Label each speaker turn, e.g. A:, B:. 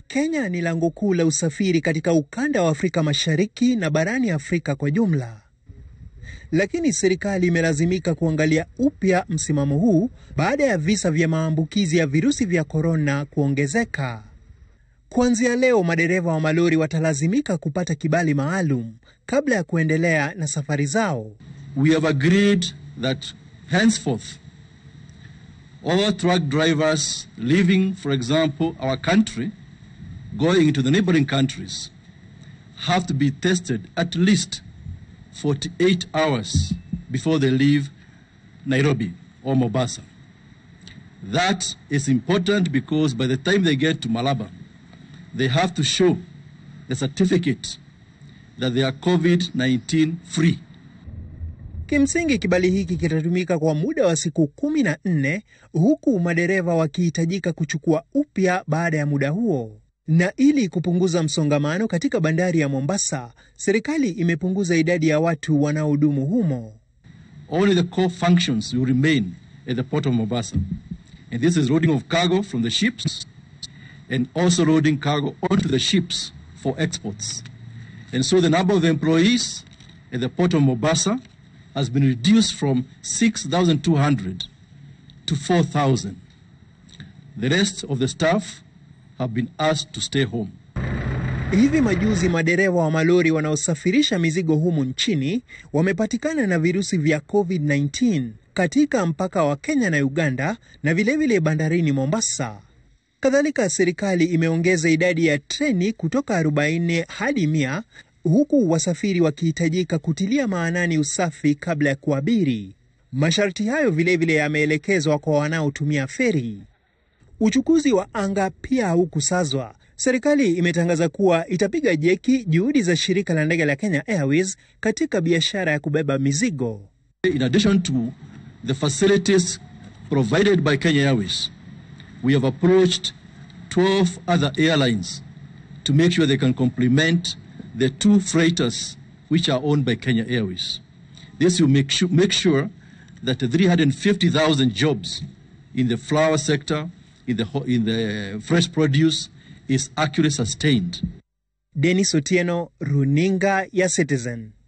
A: Kenya ni lango kuu la usafiri katika ukanda wa Afrika Mashariki na barani Afrika kwa jumla. Lakini serikali imelazimika kuangalia upya msimamo huu baada ya visa vya maambukizi ya virusi vya korona kuongezeka. Kuanzia leo, madereva wa malori watalazimika kupata kibali maalum kabla ya kuendelea na safari zao.
B: We have agreed that henceforth all truck drivers leaving, for example, our country, going into the neighboring countries, have to be tested at least 48 hours before they leave Nairobi or Mombasa. That is important because by the time they get to Malaba, they have to show the certificate that they are COVID-19 free.
A: Kimsingi, kibali hiki kitatumika kwa muda wa siku kumi na nne huku madereva wakihitajika kuchukua upya baada ya muda huo. Na ili kupunguza msongamano katika bandari ya Mombasa, serikali imepunguza idadi ya watu wanaohudumu humo.
B: Only the core functions will remain at the port of Mombasa. And this is loading of cargo from the ships and also loading cargo onto the ships for exports. And so the number of employees at the port of Mombasa has been reduced from 6,200 to 4,000. The rest of the staff have been asked to stay home.
A: Hivi majuzi madereva wa malori wanaosafirisha mizigo humu nchini wamepatikana na virusi vya COVID-19 katika mpaka wa Kenya na Uganda na vilevile vile bandarini Mombasa. Kadhalika, serikali imeongeza idadi ya treni kutoka 40 hadi 100 huku wasafiri wakihitajika kutilia maanani usafi kabla ya kuabiri. Masharti hayo vilevile yameelekezwa kwa wanaotumia feri. Uchukuzi wa anga pia haukusazwa. Serikali imetangaza kuwa itapiga jeki juhudi za shirika la ndege la Kenya Airways katika biashara ya kubeba mizigo.
B: In addition to the facilities provided by Kenya Airways, we have approached 12 other airlines to make sure they can complement the two freighters which are owned by Kenya Airways. This will make sure, make sure that the 350,000 jobs in the flower sector, in the, in the fresh produce, is actually sustained.
A: Dennis Otieno, Runinga ya Citizen.